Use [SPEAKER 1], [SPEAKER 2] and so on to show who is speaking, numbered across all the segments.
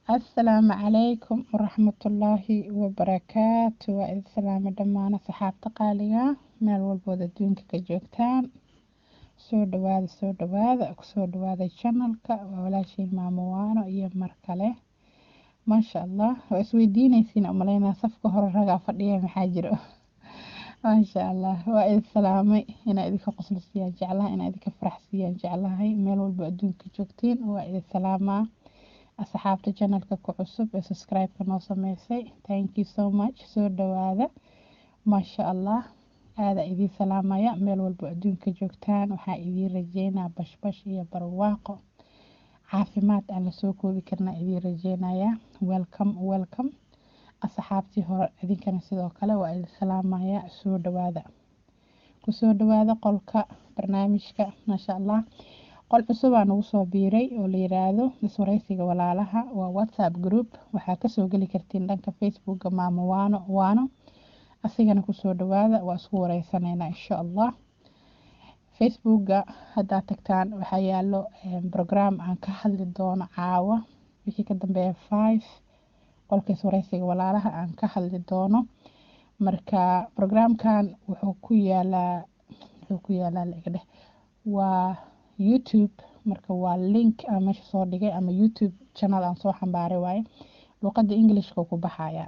[SPEAKER 1] assalaamu calaykum waraxmatullaahi wabarakaatu waa idin salaamo dhammaan asxaabta qaaliga meel walbood adduunka ka joogtaan soo dhawaada soo dhawaada kusoo dhawaada janalka waa walaashiin maamo waano iyo mar kale maasha allah waa isweydiinaysiin umaleynaa safka hore ragaa fadhiya maxaa jiro maasha allah waa idin salaamay inaa idinka qoslisiiyaan jeclaha inaa idinka faraxsiiyaan jeclahay meel walbo adduunka joogtiin waa idin salaamaa asxaabta janalka ku cusub ee subscribe-ka noo sameysay thank you so much soo dhawaada maasha allah aada idiin salaamaya meel walbo adduunka joogtaan waxaa idiin rajeynaa bashbash iyo barwaaqo caafimaad aan lasoo koobi karnaa idiin rajeynaya welcome welcome asxaabtii hore idinkana sidoo kale waa idin salaamaya soo dhawaada kusoo dhawaada qolka barnaamijka maasha allah qol cusubaa nagu soo biiray oo la yiraahdo iswareysiga walaalaha waa whatsapp group waxaa kasoo geli kartiin dhanka facebooka maamo waano waano asigana kusoo dhawaada waa isku wareysaneynaa insha allah facebooka haddaad tagtaan waxaa yaalo program aan ka hadli doono caawa wixii ka dambeeya five qolka iswareysiga walaalaha aan ka hadli doono marka programkan wuxuu ku yaalaa wuxuu ku yaalaa lagadheh waa youtube marka waa link aan meesha soo dhigay ama youtube channel aan soo xambaaray waaye luuqadda englishka ku baxayaa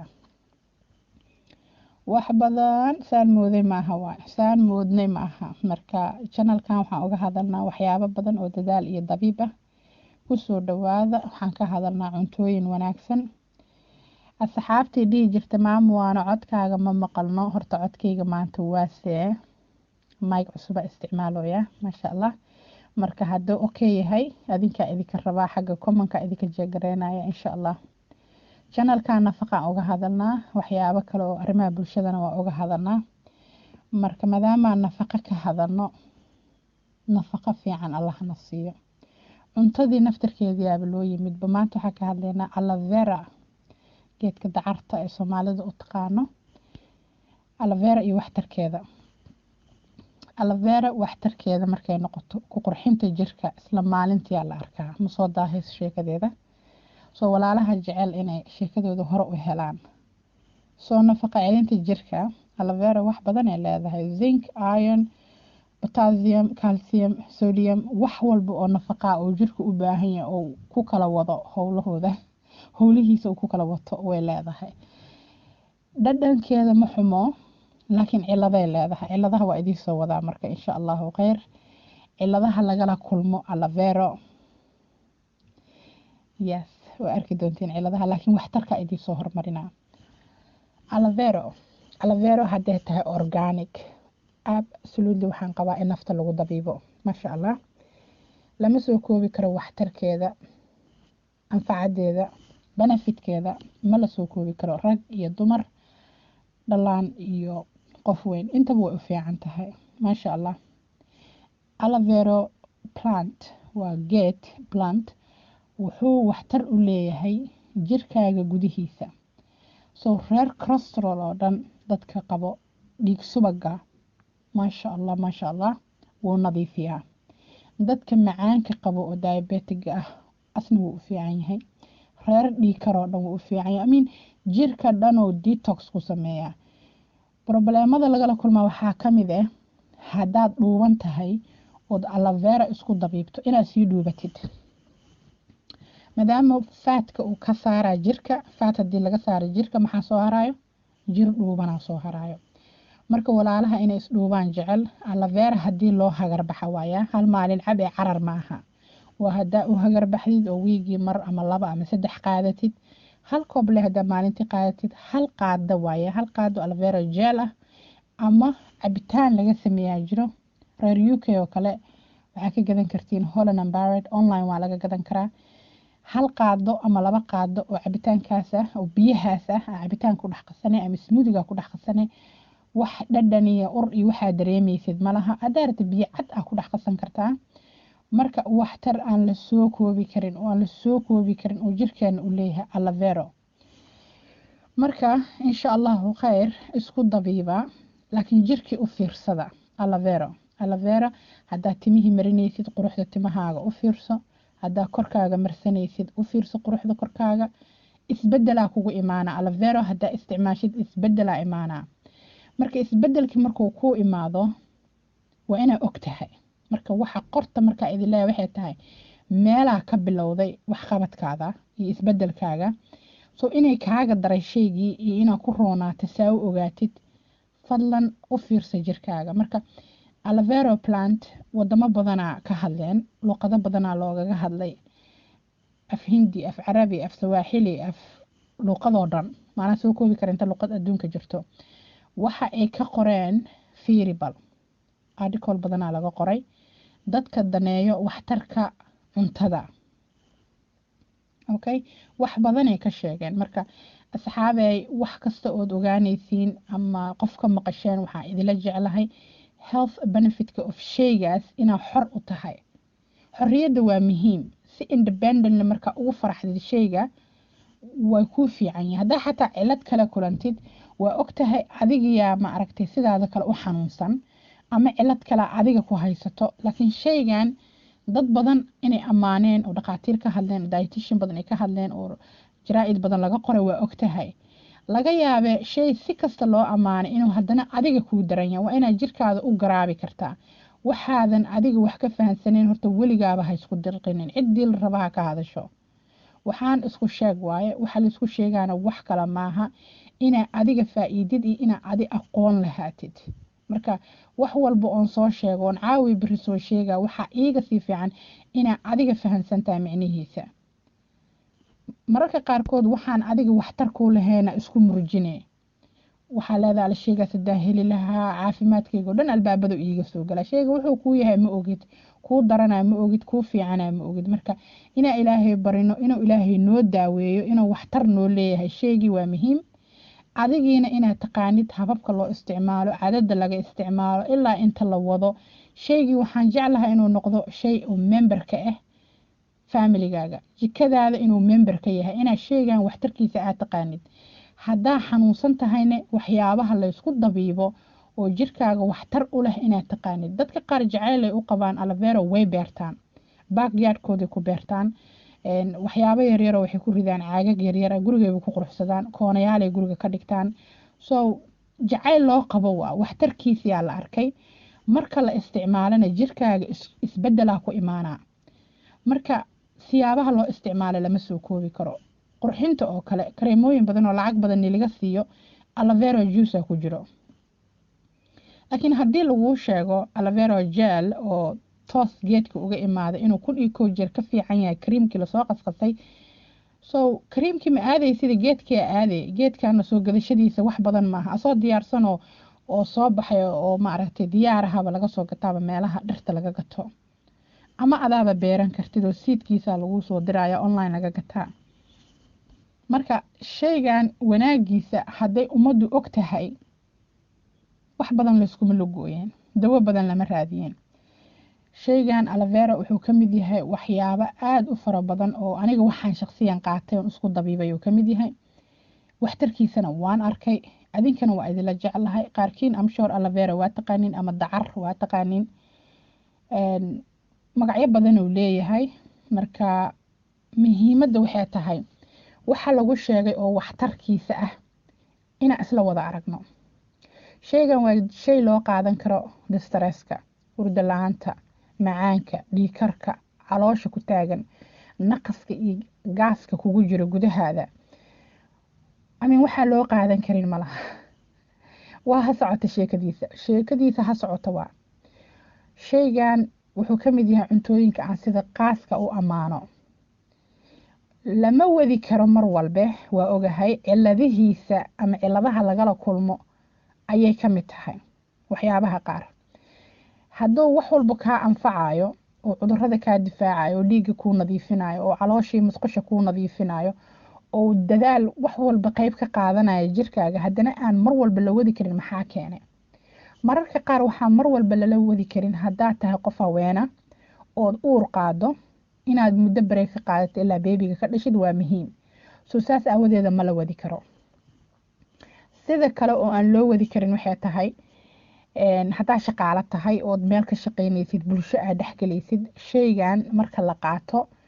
[SPEAKER 1] wax badan saan mooday maaha waay saan moodnay maaha marka channelkan waxaan uga hadalnaa waxyaabo badan oo dadaal iyo dabiib ah kusoo dhawaada waxaan ka hadalnaa cuntooyin wanaagsan asxaabtii dhihi jirta maamo waano codkaaga ma maqalno horta codkayga maanta waasee mayg cusuba isticmaaloya maasha allah marka hadduu okay yahay adinkaa idinka rabaa xagga commonka idinka jeegareynaya insha allah janalkan nafaqaan uga hadalnaa waxyaabo kale oo arrimaha bulshadana waa uga hadalnaa marka maadaamaan nafaqo ka hadalno nafaqo fiican allahna siiyo cuntadii naftarkeediyaaba loo yimidba maanta waxaa ka hadlaynaa alavera geedka dacarta ee soomaalida u taqaano alavera iyo waxtarkeeda alavera waxtarkeeda markay noqoto ku qurxinta jirka isla maalintiyaa la arkaa ma soo daahayso sheekadeeda soo walaalaha jecel inay sheekadooda hore u helaan soo nafaqa celinta jirka alavera wax badan ay leedahay zinc iron potassium calcium sodium wax walba oo nafaqaa oo jirka u baahan yahay oo ku kala wado howlahooda howlihiisa uu ku kala wato way leedahay dhadhankeeda ma xumo laakiin ciladay leedahay ciladaha waa idiin soo wadaa marka insha allahu kheyr ciladaha lagala kulmo alavero yes waa arki doontiin ciladaha laakiin waxtarka idiin soo hormarinaa alavero alavero hadday tahay organic absolutely waxaan qabaa in nafta lagu dabiibo maasha allah lama soo koobi karo waxtarkeeda anfacadeeda benefitkeeda ma la soo koobi karo rag iyo dumar dhalaan iyo qof weyn intaba way u fiican tahay maasha allah alavero plant waa geed plant wuxuu waxtar u leeyahay jirkaaga gudihiisa soo reer crostrol oo dhan dadka qabo dhiig subaga maasha allah maasha allah wuu nadiifiyaa dadka macaanka qabo oo diabetiga ah asna wuu u fiican yahay reer dhiig karoo dhan wuu u fiican yahay amiin jirka dhan oo detox ku sameeyaa probleemada lagala kulmaa waxaa ka mid ah haddaad dhuuban tahay ood alavera isku dabiibto inaad sii dhuubatid maadaama faatka uu ka saaraa jirka faat haddii laga saara jirka maxaa soo haraayo jir dhuubanaa soo haraayo marka walaalaha inay isdhuubaan jecel alavera haddii loo hagarbaxa waayaa hal maalin cab ee carar maaha waa haddaa u hagarbaxdid oo wiigii mar ama laba ama saddex qaadatid hal kooble haddaa maalintii qaadatid hal qaado waaye hal qaado alavera jeel ah ama cabitaan laga sameeyaa jiro reer u k oo kale waxaa ka gadan kartiin holland ambared online waa laga gadan karaa hal qaado ama laba qaado oo cabitaankaas ah oo biyahaas ah cabitaan ku dhex qasane ama smoothiga ku dhex qasane wax dhadhan iyo ur iyo waxaa dareemaysid malaha haddaa rabta biyo cad ah ku dhex qasan kartaa marka waxtar aan la soo koobi karin oo aan la soo koobi karin oo jirkeena u leeyahay alavero marka insha allahu kheyr isku dabiiba laakiin jirkii u fiirsada alavero alavera haddaad timihii marinaysid quruxda timahaaga u fiirso haddaa korkaaga marsanaysid u fiirso quruxda korkaaga isbedelaa kugu imaana alavero haddaa isticmaashid isbedelaa imaanaa marka isbedelkii markuu kuu imaado waa inaa og tahay marka waxa qorta markaa idin leeya waxay tahay meelaa ka bilowday waxqabadkaada iyo isbedelkaaga so inay kaaga daray shaygii iyo inaa ku roonaata saa u ogaatid fadlan u fiirsa jirkaaga marka alavero plant wadamo badanaa ka hadleen luqado badanaa loogaga hadlay af hindi af carabi af sawaaxili af luuqadoo dhan maanaa soo koobi kara inta luuqad adduunka jirto waxa ay ka qoreen fiiribal article badanaa laga qoray dadka daneeyo waxtarka cuntada okay wax badanay ka sheegeen marka asxaabey wax kasta ood ogaanaysiin ama qof ka maqasheen waxaa idila jeclahay health benefitka of shaygaas inaa xor u tahay xorriyadda waa muhiim si independently markaa ugu faraxdid shayga waa kuu fiican yahay haddaa xataa cilad kale kulantid waa og tahay adigiyaa ma aragtay sidaada kale u xanuunsan ama cilad kale adiga ku haysato laakiin shaygan dad badan inay ammaaneen oo dhakhaatiir ka hadleen dietitian badan ay ka hadleen oo jaraa-id badan laga qoray waa og tahay laga yaabe shay si kasta loo ammaanay inuu haddana adiga kuu daran yahay waa inaad jirkaada u garaabi kartaa waxaadan adiga wax ka fahansaneyn horta weligaaba ha isku dirqinin ciddii la rabaha ka hadasho waxaan isku sheeg waaye waxa laisku sheegaana wax kale maaha inaa adiga faa-iidid iyo inaa adi aqoon lahaatid marka wax walba oon soo sheego oon caawi beri soo sheega waxaa iiga sii fiican inaa adiga fahansantahay micnihiisa mararka qaarkood waxaan adiga waxtar kuu lahayna isku murjine waxaa leedaha la sheegaas hadaa heli lahaa caafimaadkayga o dhan albaabadu iiga soo gala sheyga wuxuu kuu yahay ma ogid kuu daranaa ma ogid kuu fiicanaa ma ogid marka inaa ilaahay barino inuu ilaahay noo daaweeyo inuu waxtar noo leeyahay sheygii waa muhiim adigiina inaad taqaanid hababka loo isticmaalo cadada laga isticmaalo ilaa inta la wado shaygii waxaan jeclahay inuu noqdo shay oo memberka ah familigaaga jikadaada inuu memberka yahay inaad sheygan waxtarkiisa aad taqaanid haddaa xanuunsan tahayna waxyaabaha laysku dabiibo oo jirkaaga waxtar u leh inaad taqaanid dadka qaar jaceylay u qabaan alavero way beertaan baakyardkooday ku beertaan waxyaabo yaryaro waxay ku ridaan caagag yaryara gurigayba ku quruxsadaan koonayaalay guriga ka dhigtaan so jacayl loo qabo waa waxtarkiisiyaa la arkay marka la isticmaalana jirkaaga isbedelaa ku imaanaa marka siyaabaha loo isticmaalo lama soo koobi karo qurxinta oo kale kareemooyin badan oo lacag badan laga siiyo alavero juica ku jiro laakiin haddii laguu sheego alavero jel oo toos geedka uga imaaday inuu kun iyo kow jeer ka fiican yahay kariimkii lasoo qasqasay so kariimkii ma aaday sida geedkia aaday geedkana soo gadashadiisa wax badan maaha asoo diyaarsanoo oo soo baxay oo maaragtay diyaarahaba laga soo gataaba meelaha dhirta laga gato ama adaaba beeran kartid oo siidkiisa laguu soo diraya online laga gataa marka shaygan wanaagiisa hadday ummaddu og tahay wax badan layskuma logooyeen dawo badan lama raadiyeen shaygan alavera wuxuu ka mid yahay waxyaabo aada u fara badan oo aniga waxaan shaqsiyan qaatay oon isku dabiibay uu ka mid yahay waxtarkiisana waan arkay adinkana waa idinla jeclahay qaarkiin amshoor alavera waa taqaaniin ama dacar waa taqaaniin magacyo badan uu leeyahay marka muhiimadda waxay tahay waxa lagu sheegay oo waxtarkiisa ah inaan isla wada aragno shaygan waa shay loo qaadan karo distresska hurdo la-aanta macaanka dhiikarka caloosha ku taagan naqaska iyo gaaska kugu jiro gudahaada amin waxaa loo qaadan karin malaha waa ha socota sheekadiisa sheekadiisa ha socota waa shaygan wuxuu ka mid yahay cuntooyinka aan sida qaaska u ammaano lama wadi karo mar walbe waa ogahay ciladihiisa ama ciladaha lagala kulmo ayay ka mid tahay waxyaabaha qaar hadduu wax walba kaa anfacayo oo cudurada kaa difaacayo oo dhiigga kuu nadiifinayo oo calooshii musqusha kuu nadiifinayo oo dadaal wax walba qeyb ka qaadanaya jirkaaga haddana aan mar walba la wadi karin maxaa keenay mararka qaar waxaa mar walba lala wadi karin haddaad tahay qof haweena ood uur qaado inaad muddo bareeg ka qaadato ilaa beebiga ka dhashid waa muhiim soo saas aawadeeda ma la wadi karo sida kale oo aan loo wadi karin waxay tahay haddaa shaqaalo tahay ood meel ka shaqeynaysid bulsho aad dhexgelaysid shaygan marka la qaato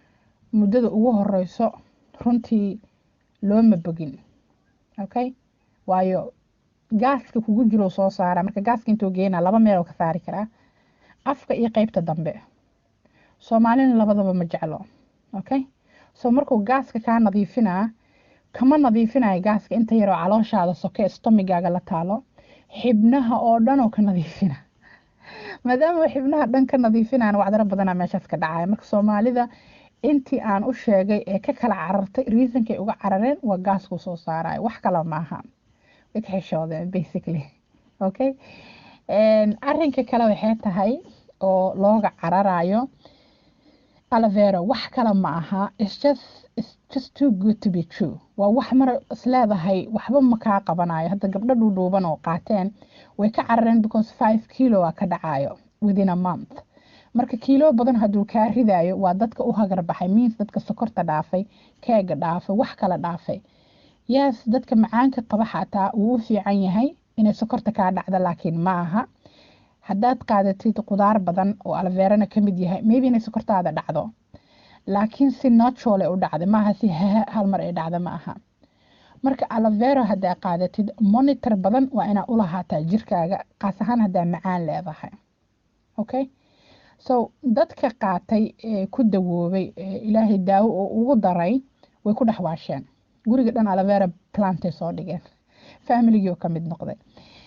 [SPEAKER 1] muddada ugu horeyso runtii looma bogin okay waayo gaaska kugu jiro soo saara marka gaaska intuu geena laba meel oo ka saari karaa afka iyo qeybta dambe soomaalina labadaba ma jeclo okay so markuu gaaska kaa nadiifinaa kama nadiifinayo gaaska inta yaroo calooshaada soke stomigaaga la taalo xibnaha oo dhan oo ka nadiifina maadaama xibnaha dhan ka nadiifinaan wacdaro badanaa meeshaas ka dhacaya marka soomaalida intii aan u sheegay ee ka kala carartay reasonkay uga carareen waa gaasku soo saarayo wax kale maaha way ka xishoodeen basically okay arrinka kale waxay tahay oo looga cararayo alavero wax kale ma aha it's just it's just too good to be true waa wax mar isleedahay waxba ma kaa qabanayo hadda gabdho dhuudhuuban oo qaateen way ka carareen because five kilo a ka dhacayo within a month marka kiilo badan hadduu kaa ridayo waa dadka u hagar baxay means dadka sokorta dhaafay keega dhaafay wax kala dhaafay yes dadka macaanka qaba xataa wuu u fiican yahay inay sokorta kaa dhacda laakiin ma aha haddaad qaadatid qudaar badan oo alveerana ka mid yahay maybe inay sokortaada dhacdo laakiin si natural ay u dhacda maaha si hal mar ay dhacda ma aha marka alavero haddaa qaadatid monitor badan waa inaa u lahaataa jirkaaga qaas ahaan haddaa macaan leedahay okay so dadka qaatay ee ku dawoobay ee ilaahay daawo oo ugu daray way ku dhex waasheen guriga dhan alavera plantay soo dhigeen familigii oo ka mid noqday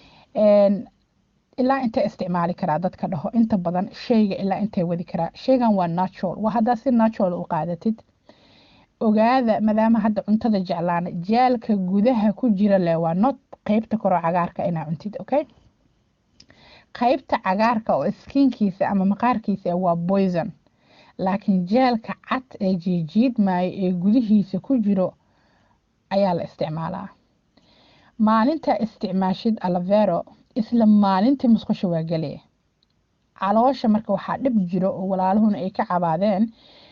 [SPEAKER 1] ilaa intay isticmaali karaa dadka dhaho inta badan shayga ilaa intay wadi karaa shaygan waa natural waa haddaa si natural u qaadatid ogaada maadaama hadda cuntada jeclaana jaalka gudaha ku jira leh waa not qeybta koroo cagaarka inaa cuntid okay qaybta cagaarka oo skiinkiisa ama maqaarkiisa waa poison laakiin jeelka cad ee jiijiidmaayo ee gudihiisa ku jiro ayaa la isticmaalaa maalinta isticmaashid alavero isla maalintii musqusha waa geliya caloosha marka waxaa dhib jiro oo walaaluhuna ay ka cabaadeen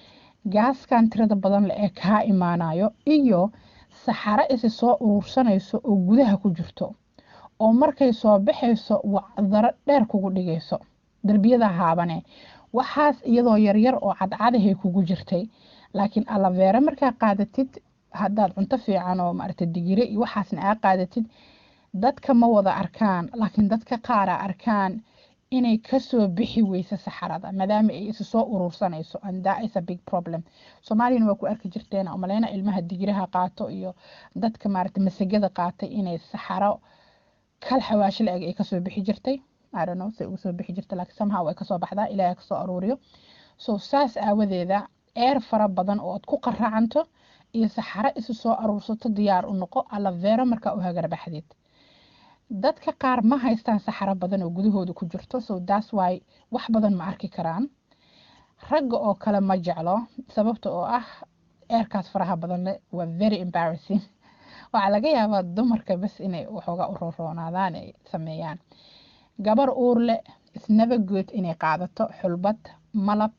[SPEAKER 1] gaaskan tirada badan le ee kaa imaanayo iyo saxaro isi soo urursanayso oo gudaha ku jirto oo markay soo baxayso wacdaro dheer kugu dhigayso darbiyada haabane waxaas iyadoo yaryar oo cadcadahay kugu jirtay laakiin alaveera markaa qaadatid haddaad cunto fiican oo maarata digire iyo waxaasna aa qaadatid dadka ma wada arkaan laakiin dadka qaara arkaan inay kasoo bixi weyso saxarada maadaama ay isu soo urursanayso and that is a big problem soomaaliyana waa ku arki jirteen umaleyna ilmaha digiraha qaato iyo dadka maarata masagada qaatay inay saxaro kal xawaashi la-eg ay kasoo bixi jirtay I don't know say ugu soo bixi jirta laakiin somehow way kasoo baxdaa ilaahay kasoo aruuriyo so saas aawadeeda eer fara badan oo aad ku qaraacanto iyo saxaro isu soo aruursato diyaar u noqo alavero markaa u hagarbaxdeed dadka qaar ma haystaan saxaro badan oo gudahooda ku jirto so that's why wax badan ma arki karaan ragga oo kale ma jeclo sababta oo ah eerkaas faraha badan leh waa very embarrassing waxaa laga yaabaa dumarka bas inay waxoogaa u rooroonaadaan ay sameeyaan gabar uur leh isnaba good inay qaadato xulbad malab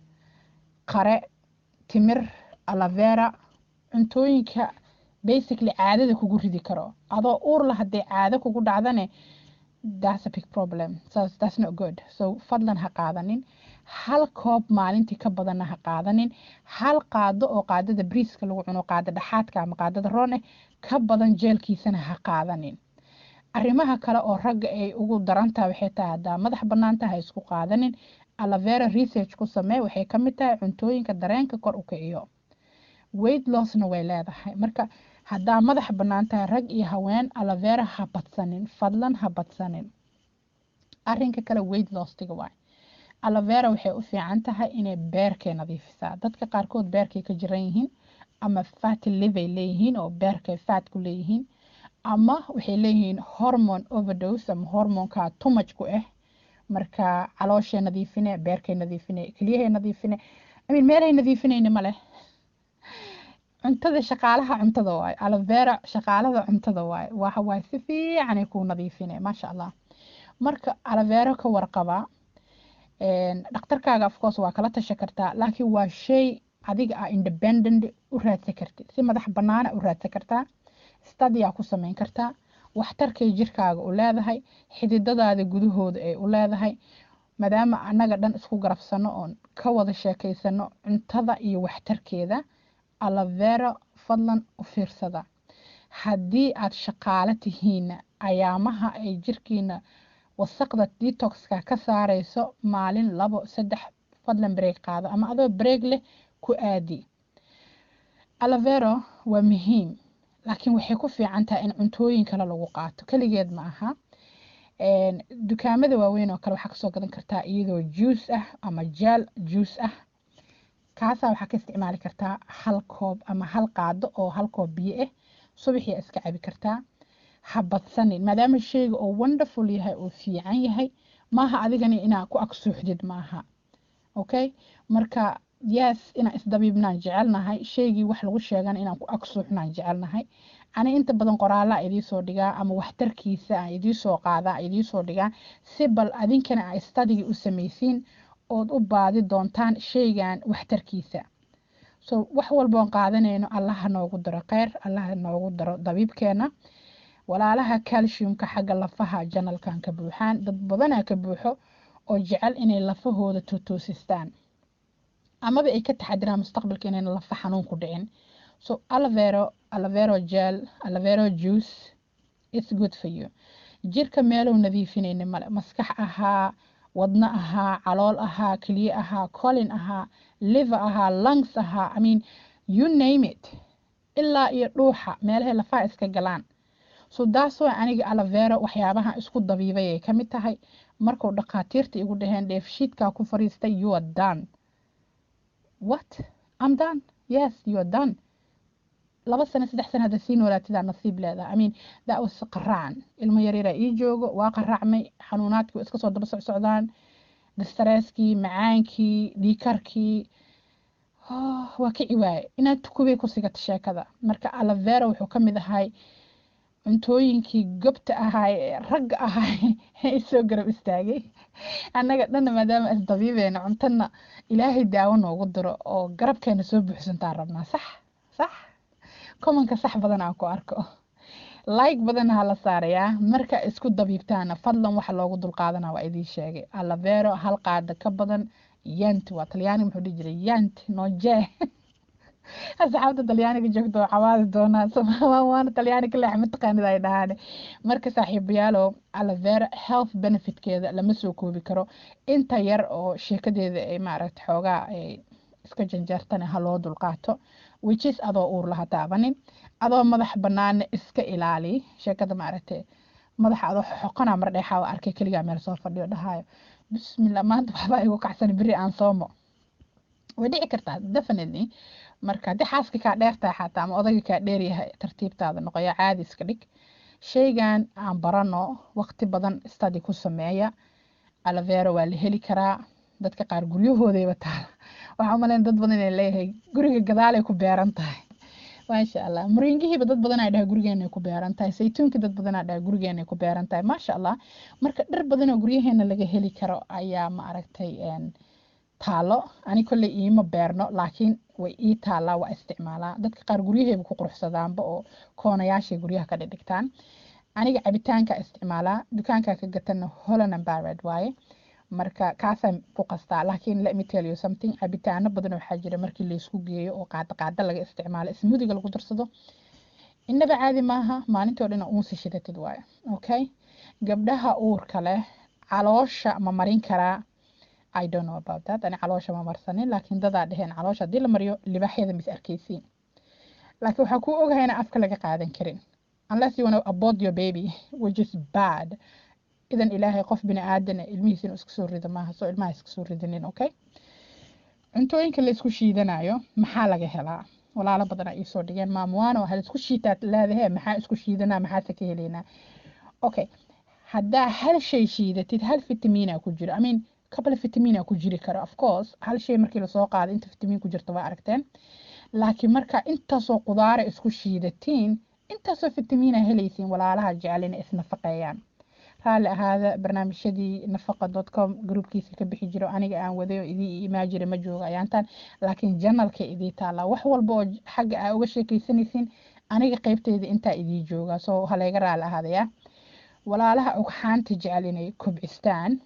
[SPEAKER 1] qare timir alavera cuntooyinka basically caadada kugu ridi karo adoo uur la hadday caado kugu dhacdane that's a big problem so that's not good so fadlan ha qaadanin hal koob maalintii ka badanna ha qaadanin hal qaado oo qaadada briiska lagu cuno qaada dhaxaadka ama qaadada roon eh ka badan jeelkiisana ha qaadanin arrimaha kale oo ragga ay ugu darantaha waxay tahay haddaa madax banaanta ha isku qaadanin alavera research ku samee waxay ka mid tahay cuntooyinka dareenka kor u kiciyo weight lossna way leedahay marka haddaa madax bannaan tahay rag iyo haween alavera ha badsanin fadlan ha badsanin arrinka kale weight lostiga waay alavera waxay u fiican tahay inay beerkay nadiifisaa dadka qaarkood beerkay ka jiran yihiin ama fatty livay leeyihiin oo beerkay fat ku leeyihiin ama waxay leeyihiin hormone overdose ama hormonka tumaj ku ah marka calooshay nadiifine beerkay nadiifine keliyahay nadiifine amin meelhay nadiifinayna ma leh cuntada shaqaalaha cuntada waaye alavera shaqaalada cuntada waaye waxa waaye si fiicanay kuu nadiifine maasha allah marka alavero ka warqaba dhakhtarkaaga afcourse waa kala tasha kartaa laakiin waa shay adiga ah independent u raadsan kartid si madax banaana u raadsan kartaa stadiyaa ku sameyn kartaa waxtarkay jirkaaga u leedahay xididadaada gudahooda ay u leedahay maadaama annaga dhan isku garabsano oon ka wada sheekaysano cuntada iyo waxtarkeeda alavero fadlan u fiirsada haddii aad shaqaalo tihiinna ayaamaha ay jirkiina wasaqda detoxka ka saarayso maalin labo saddex fadlan break qaado ama adoo break leh ku aadi alavero waa muhiim laakiin waxay ku fiican tahay in cuntooyin kale lagu qaato keligeed ma aha dukaamada waaweyn oo kale waxaa kasoo gadan kartaa iyadoo juice ah ama jaal juice ah kaasaa waxaa ka isticmaali kartaa hal koob ama hal qaado oo hal koob biyo ah subaxii iska cabi kartaa ha badsanin maadaama sheyga oo wonderful yahay oo fiican yahay maaha adigani inaa ku agsuuxdid maaha okay marka yes inaan isdabiibnaan jecelnahay sheygii wax lagu sheegan inaan ku agsuuxnaan jecelnahay ani inta badan qoraalaa idiisoo dhigaa ama waxtarkiisa aan idiisoo qaadaa idiisoo dhigaa si bal adinkana a stadigi u samaysiin ood u baadi doontaan sheygan waxtarkiisa so wax walboon qaadanayno allaha noogu daro kheyr allaha noogu daro dabiibkeena walaalaha calciumka xagga lafaha janalkan ka buuxaan dad badanaa ka buuxo oo jecel inay lafahooda tuutuusistaan amaba ay ka taxadiraan mustaqbalka inayna lafa xanuun ku dhicin so alavero alavero gel alavero juice it's good for you jirka meelow nadiifinayna male maskax ahaa wadno ahaa calool ahaa keliye ahaa colin ahaa liver ahaa lungs ahaa i mean you name it ilaa iyo dhuuxa meelahay lafaha iska galaan so daas waa aniga alavero waxyaabaha isku dabiibay ay ka mid tahay markuu dhakhaatiirta igu dhaheen dheefshiidkaa ku fariistay you are done what i'm done yes you are done laba sano saddex sano hadda sii noolaatidaa nasiib leedaha i mean that was qaraacan ilmo yaryara ii joogo waa qaraacmay xanuunaadkii waa iska soo daba socsocdaan distresskii macaankii dhiikarkii waa kici waaye inaad tukubay ku sigata sheekada marka alavera wuxuu ka mid ahay cuntooyinkii gobta ahaay ee ragga ahaay ee soo garab istaagay annaga dhanna maadaama isdabiibeyna cuntana ilaahay daawo noogu diro oo garabkeena soo buuxsantaan rabnaa sax sax komanka sax badan aan ku arko like badan ha la saarayaa marka isku dabiibtaana fadlan waxa loogu dulqaadana waa idiin sheegay alavero hal qaada ka badan yant waa talyaani muxuu dhihi jiray yant noje asxaabta talyaaniga joogto cawaadi doonaa waana talyaani ka leex mataqaanid ay dhahaan marka saaxiibayaalow alavera health benefitkeeda lama soo koobi karo inta yar oo sheekadeeda ay maaragta xoogaa ay iska janjeertana ha loo dulqaato wijis adoo uur laha taabanin adoo madax banaana iska ilaali sheekada maaragtay madaxa adoo xoqona mar dheexaa arkay keligaa meel soo fadhiyo dhahayo bismillah maanta waxbaa igu kacsan beri aan soomo way dhici kartaa definitely marka haddii xaaska kaa dheertahay xataa ama odayga kaa dheeryahay tartiibtaada noqoya caadi iska dhig sheygan aan barano waqti badan study ku sameeya alavero waa la heli karaa dadka qaar guryahoodayba taala waxaa umaleyn dad badan inay leeyahay guriga gadaalay ku beeran tahay maasha allah muringihiiba dad badan ay dhaha gurigeenay ku beeran tahay saytuunka dad badan aa dhaha gurigeenay ku beeran tahay maasha allah marka dhir badan oo guryaheena laga heli karo ayaa ma aragtay taalo ani kolley iima beerno laakiin way ii taalaa waa isticmaalaa dadka qaar guryahayba ku quruxsadaanba oo koonayaashay guryaha ka dhigdhigtaan aniga cabitaanka isticmaalaa dukaanka ka gatana holland and barred waaye marka kaasaan ku qastaa laakiin let me tell you something cabitaano badan waxaa jira markii laysku geeyo oo qaada qaada laga isticmaalo smoothiga lagu darsado innaba caadi maaha maalintoo dhan uunsi shidatid waaye okay gabdhaha uurka leh caloosha ma marin karaa I don't know about that ani caloosha ma marsanin laakiin dadaa dheheen caloosha haddii la mariyo libaaxyada mis arkaysiin laakiin waxaa kuu ogahay inaan afka laga qaadan karin unless you wanna abort your baby which is bad idan ilaahay qof bini aadana ilmihiisa inuu iska soo rido maaha soo ilmaha iska soo ridinin okay cuntooyinka la isku shiidanayo maxaa laga helaa walaalo badan ay soo dhigeen maamuwaano hal isku shiitaad leedahe maxaa isku shiidanaa maxaase ka helaynaa okay haddaa hal shay shiidatid hal fitamiina ku jiro i mean couple vitamina ku jiri karo of course hal shay markii lasoo qaado inta vitamin ku jirta waa aragteen laakiin marka intaasoo qudaara isku shiidatiin intaasoo vitamina helaysiin walaalaha jecel inay isnafaqeeyaan raalli ahaada barnaamijyadii nafaqa com groupkiisa ka bixi jiro aniga aan waday oo idii imaa jira ma jooga ayaantan laakiin janalka idii taallaa wax walba oo xagga aa uga sheekaysanaysiin aniga qeybteyda intaa idii jooga soo halayga raalli ahaadaya walaalaha ugxaanta jecel inay kobcistaan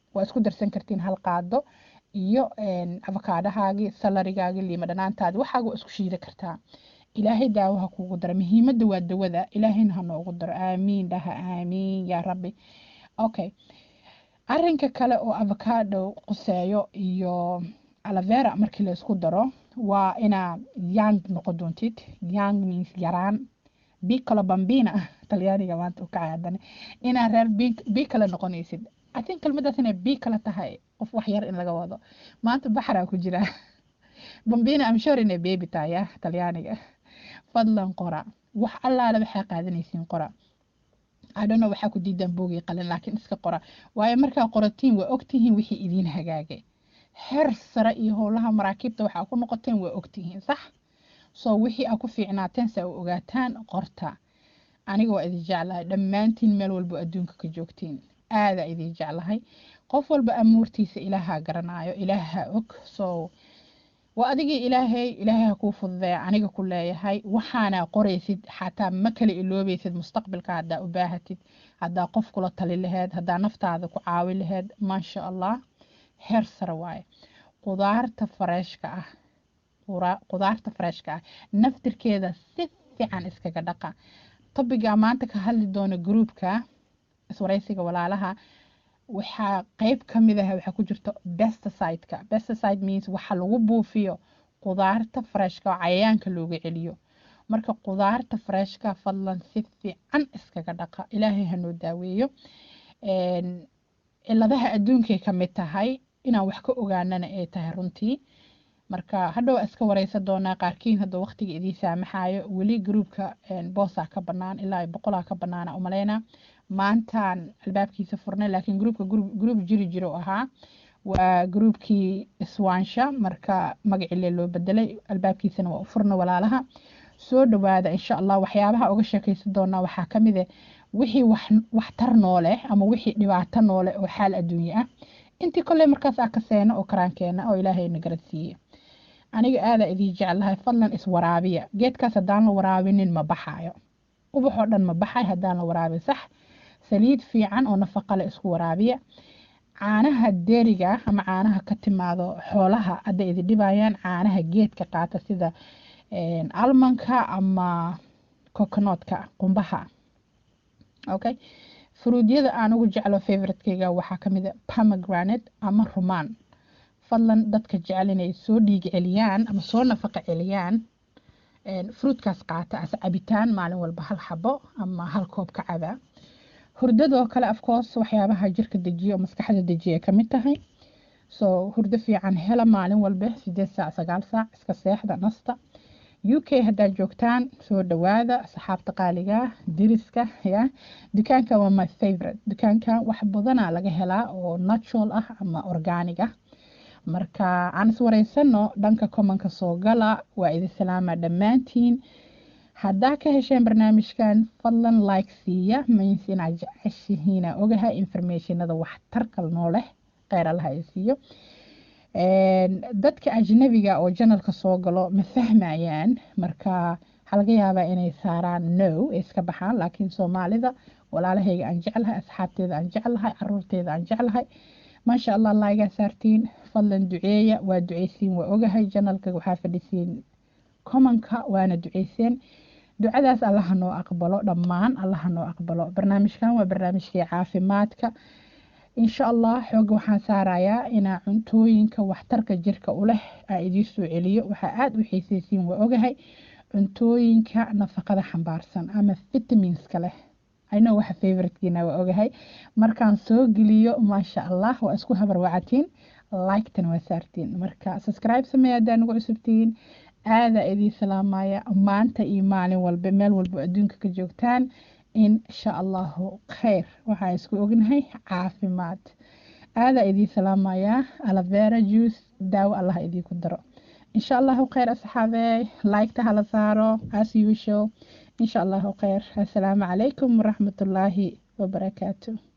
[SPEAKER 1] waa isku darsan kartiin hal qaado iyo afakaadhahaagii salarigaagii liima dhanaantaadi waxaaga waa isku shiida kartaa ilaahay daawaha kuugu dara muhiimadda waa dawada ilaahayna ha noogu daro aamiin dhaha aamiin yaa rabbi okay arinka kale oo avocado quseeyo iyo alavera markii la isku daro waa inaa young noqon doontid young means yaraan bicolo bambina talyaaniga maanta u kacay haddana inaa reer bicolo noqonaysid i think kelmadaas inay bicolo tahay qof wax yar in laga wado maanta baxraa ku jira bambina am sure inay baby tahay ya talyaaniga fadlan qora wax allaale waxaa qaadanaysiin qora adhano waxaa ku diidaan boogii qalin laakiin iska qora waayo markaa qoratiin waa ogtihiin wixii idiin hagaagay heer sare iyo howlaha maraakiibta waxaa ku noqoteen waa ogtihiin sax soo wixii aa ku fiicnaateen saa u ogaataan qorta aniga waa idin jeclahay dhammaantiin meel walbo adduunka ka joogtiin aadaa idin jeclahay qof walba amuurtiisa ilaaha garanaayo ilaaha og soo waa adigii ilaahay ilaahay ha kuu fududeeya aniga ku leeyahay waxaana qoraysid xataa ma kala iloobaysid mustaqbalka haddaa u baahatid haddaa qof kula tali laheed haddaa naftaada ku caawi laheed maasha allah heer sare waaye qudaarta fareeshka ah qudaarta fareeshka ah naftirkeeda si fiican iskaga dhaqa tobiga maanta ka hadli doona gruupka iswaraysiga walaalaha waxaa qeyb ka mid ah waxaa ku jirta pesticide-ka pesticide means waxa lagu buufiyo qudaarta freshka oo cayayaanka looga celiyo marka qudaarta freshka fadlan si fiican iskaga dhaqa ilaahay hanoo daaweeyo ciladaha adduunkay ka mid tahay inaan wax ka ogaanana ay tahay runtii marka hadhow iska wareysa doonaa qaarkiin hadda waqtiga idii saamaxayo weli gruupka boosaa ka banaan ilaa boqolaa ka banaana umaleyna maantaan albaabkiisa furnay laakiin gruupka gruup jiri jiro ahaa waa gruupkii iswaansha marka magacile loo bedelay albaabkiisana waa u furna walaalaha soo dhawaada insha allah waxyaabaha uga sheekaysan doonaa waxaa kamid ah wixii waxtar noole ama wixii dhibaato noole oo xaal adduunye ah intii kolley markaas aa ka seena oo karaankeena oo ilaahayna garadsiiye aniga aadaa idii jeclahay fadlan iswaraabiya geedkaas haddaan la waraabinin ma baxaayo ubaxoo dhan ma baxay haddaan la waraabin sax saliid fiican oo nafaqale isku waraabiya caanaha deeriga ama caanaha ka timaado xoolaha hadday idi dhibayaan caanaha geedka qaata sida almanka ama coconotka qumbaha okay fruudyada aan ugu jeclo favoritekeyga waxaa kamid a pomegranate ama rumaan fadlan dadka jecel inay soo dhiig celiyaan ama soo nafaqa celiyaan fruutkaas qaata as cabitaan maalin walba hal xabo ama hal koob ka caba hurdadoo kale afcourse waxyaabaha jirka dejiya oo maskaxda dejiya kamid tahay so hurdo fiican hela maalin walba sideed saac sagaal saac iska seexda nasta u k haddaad joogtaan soo dhawaada asxaabta qaaliga diriska ya dukaanka waa my favorite dukaanka wax badanaa laga helaa oo natural ah ama organic ah marka aan iswareysano dhanka commonka soo gala waa idin salaama dhammaantiin haddaa ka hesheen barnaamijkan fadlan like siiya means inaad jeceshihiina ogahay informationada waxtarkal noo leh kheyr allaha ay siiyo dadka ajnabiga oo janalka soo galo ma fahmayaan marka waxaa laga yaabaa inay saaraan no ay iska baxaan laakiin soomaalida walaalahayga aan jeclahay asxaabteeda aan jeclahay caruurteeda aan jeclahay maasha allah laigaa saartiin fadlan duceeya waa duceysiin waa ogahay janalka waxaa fadhisiin commonka waana duceyseen ducadaas allaha noo aqbalo dhammaan allaha noo aqbalo barnaamijkan waa barnaamijkii caafimaadka insha allah xooga waxaan saarayaa inaa cuntooyinka waxtarka jirka u leh aa idiin soo celiyo waxaa aada u xiiseysiin waa ogahay cuntooyinka nafaqada xambaarsan ama vitaminska leh ayno waxa favoritkiina waa ogahay markaan soo geliyo maasha allah waa isku habarwacatiin like-tan waa saartiin marka subscribe sameeya haddaa nagu cusubtiin aadaa idiin salaamaya maanta iyo maalin walba meel walba adduunka ka joogtaan insha allahu kheyr waxaan isku ognahay caafimaad aadaa idiin salaamaya alavera juice daawo allah idiinku daro insha allahu kheyr asxaabey like-ta hala saaro as usual insha allahu kheyr assalaamu calaykum waraxmatullaahi wabarakaatu